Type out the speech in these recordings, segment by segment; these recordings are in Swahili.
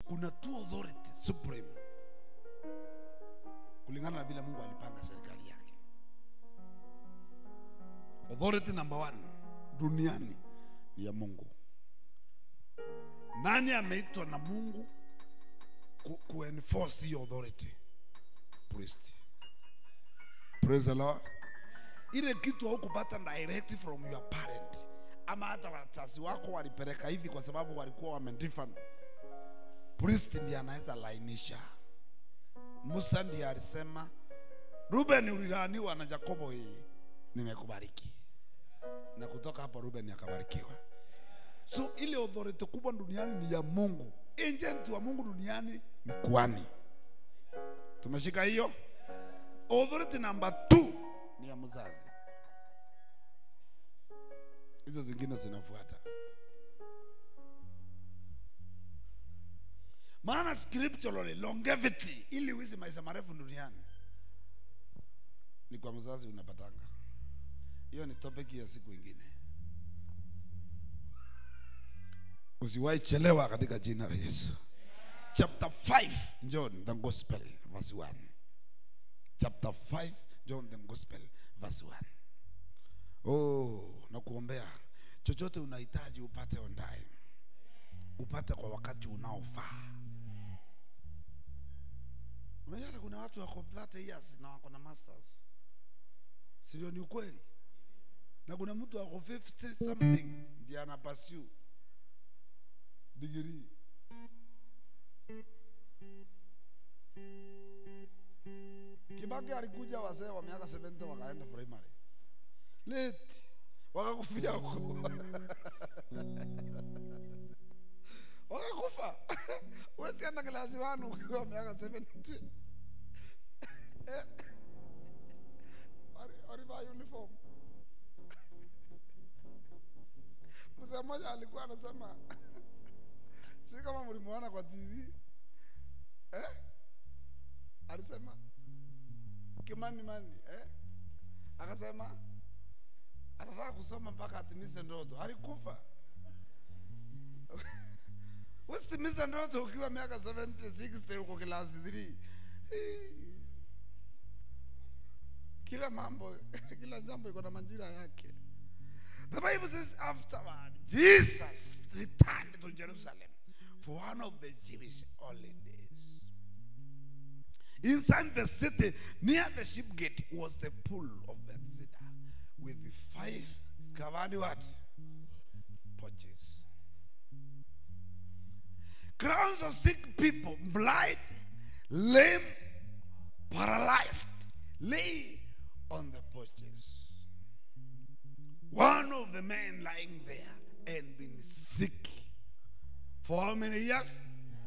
kuna two authority supreme kulingana na vile mungu alipanga serikali yake authority number one duniani ni ya mungu nani ameitwa na mungu ku, ku enforce hiyo authority priest praise the lord ile kitu haukupata direct from your parent ama hata wazazi wako walipeleka hivi kwa sababu walikuwa wamedifan priest ndiye anaweza lainisha musa ndiye alisema ruben ulilaaniwa na jakobo hii nimekubariki na kutoka hapo ruben akabarikiwa so ile authority kubwa duniani ni ya mungu agent wa mungu duniani ni kuani tumeshika hiyo authority number two ni ya mzazi hizo zingine zinafuata maana scripturally longevity ili uishi maisha marefu duniani ni kwa mzazi unapatanga hiyo ni topic ya siku ingine usiwahi chelewa katika jina la yesu chapter 5 john the gospel verse 1 chapter 5 john the gospel verse 1 oh nakuombea chochote unahitaji upate on time upate kwa wakati unaofaa unajua hata kuna watu wako 30 years na wako na masters sio ni ukweli na kuna mtu ako 50 something ndiye ana pursue degree Kibaki alikuja wazee wa miaka 70 wakaenda primary late wakakufia huko wakakufa huwezi enda klasi wanu ukiwa miaka 70 Eh. Wali- walivaa uniform mzee mmoja alikuwa anasema si kama mlimuona kwa tv eh? alisema kimani mani eh? akasema atataka kusoma mpaka atimize ndoto alikufa usitimize ndoto ukiwa miaka 70 60 uko kilasi 3 kila mambo kila jambo iko na majira yake the bible says afterward jesus returned to jerusalem for one of the jewish holidays inside the city near the ship gate was the pool of bethesda with the five covered what porches crowds of sick people blind lame paralyzed lay on the porches one of the men lying there and been sick for how many years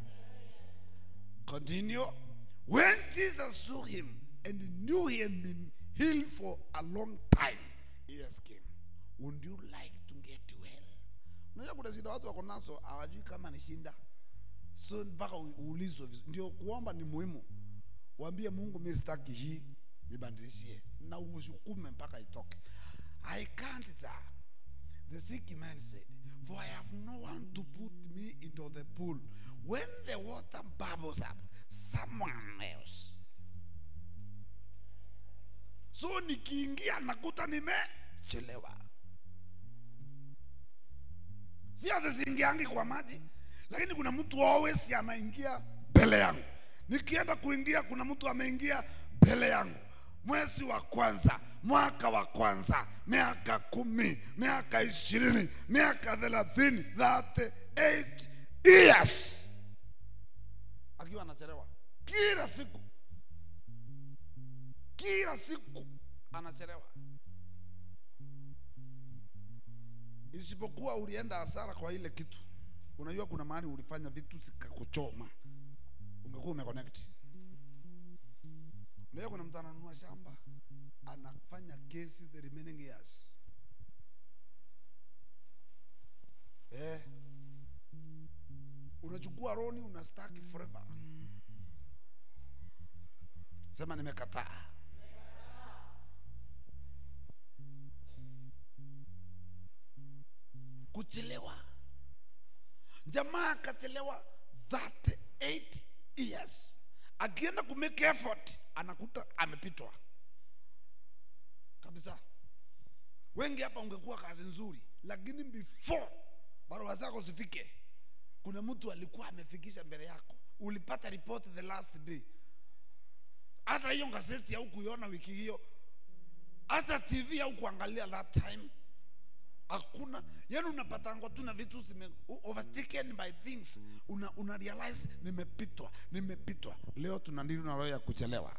continue when jesus saw him and knew he had been healed for a long time he asked him would you like to get well unajua kuna shida watu wako nazo hawajui kama ni shinda so mpaka u- uulizwe vizu- ndio kuomba ni muhimu waambie mungu mi sitaki hii nibadilishie na usukume mpaka itoke i can't that the sick man said for i have no one to put me into the pool when the water bubbles up someone else so nikiingia nakuta nimechelewa si ati siingiangi kwa maji lakini kuna mtu always anaingia mbele yangu nikienda kuingia kuna mtu ameingia mbele yangu mwezi wa kwanza mwaka wa kwanza miaka kumi miaka ishirini miaka thelathini 38 years akiwa anachelewa kila siku kila siku anachelewa isipokuwa ulienda hasara kwa ile kitu unajua kuna mahali ulifanya vitu zikakuchoma ungekuwa umeconnect unajua kuna mtu ananunua shamba anafanya kesi the remaining years eh unachukua roni unastaki forever sema nimekataa kuchelewa jamaa akachelewa 38 akienda kumake effort anakuta amepitwa kabisa wengi hapa ungekuwa kazi nzuri lakini before barua zako zifike kuna mtu alikuwa amefikisha mbele yako ulipata report the last day hata hiyo gazeti au kuiona wiki hiyo hata tv au kuangalia that time hakuna yani unapatangwa tu na vitu zime overtaken by things una, una realize nimepitwa nimepitwa leo tuna ndili na roho ya kuchelewa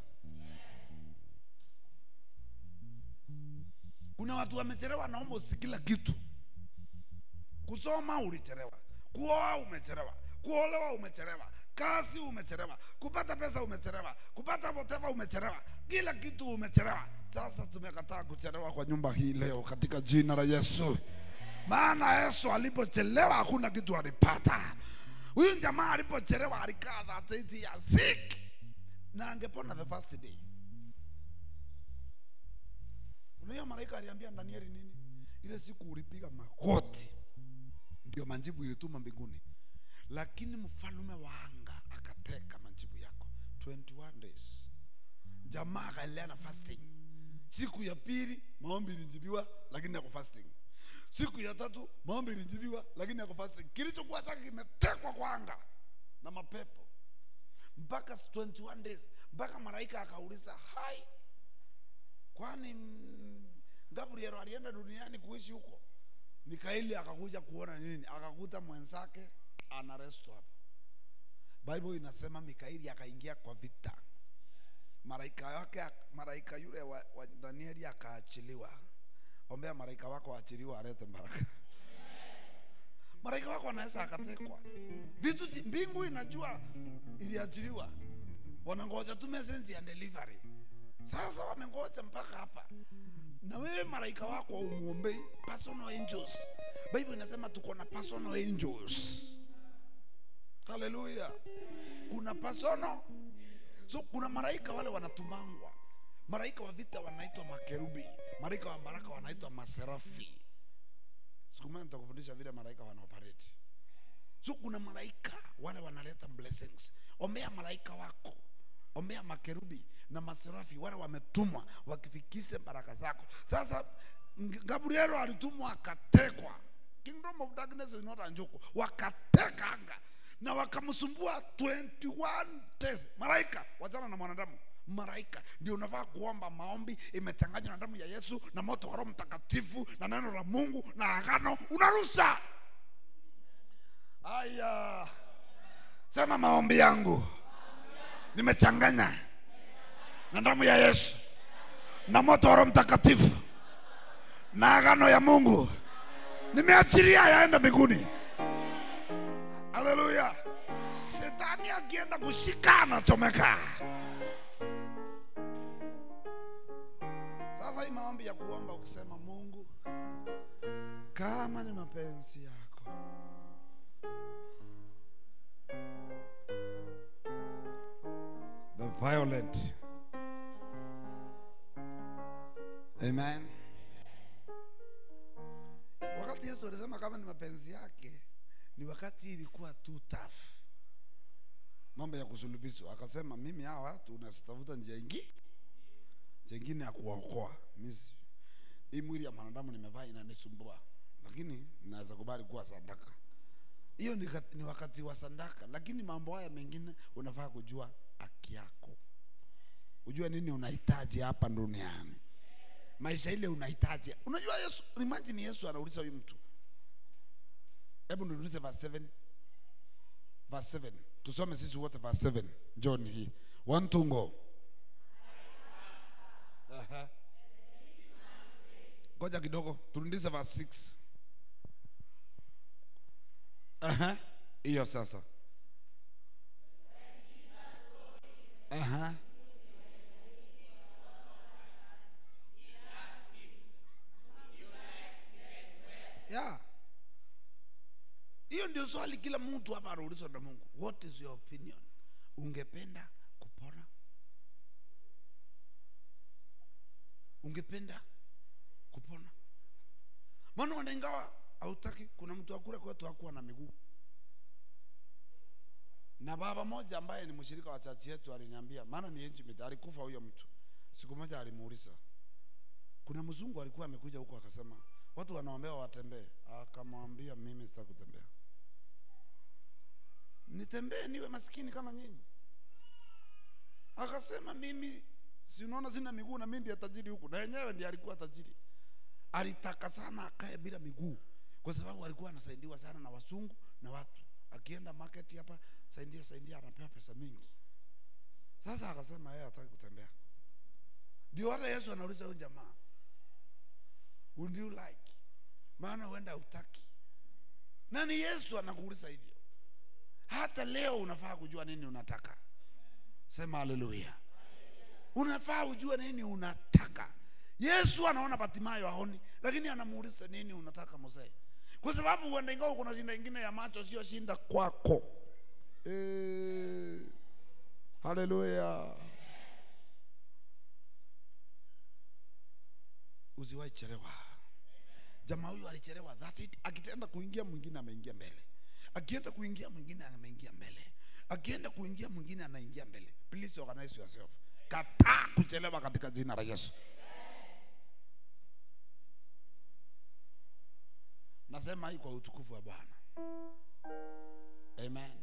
kuna watu wamechelewa na almost kila kitu kusoma ulichelewa kuoa umechelewa kuolewa umechelewa kazi umechelewa kupata pesa umechelewa kupata whatever umechelewa kila kitu umechelewa sasa tumekataa kuchelewa kwa nyumba hii leo katika jina la yesu maana yesu alipochelewa hakuna kitu alipata huyu jamaa alipochelewa alikaa 38 years sick na angepona the first day unaiyo malaika aliambia danieli nini ile siku ulipiga magoti ndio majibu ilituma mbinguni lakini mfalume wa anga akateka majibu yako 21 days jamaa akaendelea na fasting siku ya pili maombi ilijibiwa lakini yako fasting siku ya tatu maombi ilijibiwa lakini yako fasting kilichokuwa chake kimetekwa kwa anga na mapepo mpaka 21 days mpaka malaika akauliza hai kwani mm, gabriel alienda duniani kuishi huko mikaeli akakuja kuona nini akakuta mwenzake ana resto hapo bible inasema mikaeli akaingia kwa vita malaika wake malaika yule wa, wa danieli akaachiliwa ombea malaika wako aachiliwa alete baraka malaika wako anaweza akatekwa vitu si, mbingu inajua iliachiliwa wanangoja tu message ya delivery sasa wamengoja mpaka hapa na wewe malaika wako umuombei personal angels bible inasema tuko na personal angels haleluya kuna personal so kuna malaika wale wanatumangwa malaika wa vita wanaitwa makerubi malaika wa baraka wanaitwa maserafi siku moja nitakufundisha vile malaika wanaoperate so kuna malaika wale wanaleta blessings ombea malaika wako ombea makerubi na maserafi wale wametumwa wakifikishe baraka zako sasa Ng- gabrielo alitumwa akatekwa kingdom of darkness is not a joke wakateka anga na wakamsumbua 21 days malaika wachana na mwanadamu malaika ndio unafaa kuomba maombi imechanganywa na damu ya yesu na moto wa roho mtakatifu na neno la mungu na agano unarusa aya sema maombi yangu nimechanganya na damu ya yesu na moto wa roho mtakatifu na agano ya mungu nimeachilia yaenda mbinguni haleluya shetani akienda kushika anachomeka sasa hii maombi ya kuomba ukisema mungu kama ni mapenzi yako the violent amen wakati yesu alisema kama ni mapenzi yake ni wakati ilikuwa too tough mambo ya kusulubishwa akasema mimi hawa watu nasitafuta njia ingi njia ingine ya kuwaokoa Mimi si- hii mwili ya mwanadamu nimevaa inanisumbua lakini naweza kubali kuwa sadaka hiyo ni, kat- ni wakati wa sadaka lakini mambo haya mengine unafaa kujua haki yako ujue nini unahitaji hapa duniani maisha ile unahitaji unajua yesu imagine yesu anauliza huyu mtu hebu niulize verse 7 verse 7 tusome sisi wote verse 7 john hii one two go Aha. ngoja kidogo turudishe verse 6 Aha. hiyo sasa Aha. yeah hiyo ndio swali kila mtu hapa anaulizwa na mungu what is your opinion ungependa kupona ungependa kupona maana wana ingawa hautaki kuna mtu akule kwetu hakuwa na miguu na baba moja ambaye ni mshirika wa chachi yetu aliniambia, maana ni intimate, alikufa huyo mtu. Siku moja alimuuliza, kuna mzungu alikuwa amekuja huko akasema watu wanaombewa watembee. Akamwambia, mimi sitaki kutembea, nitembee niwe maskini kama nyinyi? Akasema, mimi si unaona sina miguu na mimi ndiye tajiri huku, na yenyewe ndiye alikuwa tajiri. Alitaka sana akae bila miguu, kwa sababu alikuwa anasaidiwa sana na wasungu na watu. Akienda market hapa, saidia saidia, anapewa pesa mingi. Sasa akasema yeye hataki kutembea. Ndio hata Yesu anauliza huyu jamaa, would you like? Maana huenda hutaki. Na ni Yesu anakuuliza hivyo. Hata leo unafaa kujua nini unataka. Sema haleluya. Unafaa ujue nini unataka. Yesu anaona Batimayo aoni, lakini anamuuliza nini unataka mzee, kwa sababu huenda ingawa kuna shinda ingine ya macho sio shinda kwako. Eh, haleluya. Usiwahi chelewa. Jamaa huyu alichelewa, that's it. Akitenda kuingia mwingine ameingia mbele, akienda kuingia mwingine ameingia mbele, akienda kuingia mwingine anaingia mbele. Please organize yourself. Kataa kuchelewa katika jina la Yesu. Nasema hii kwa utukufu wa Bwana. Amen.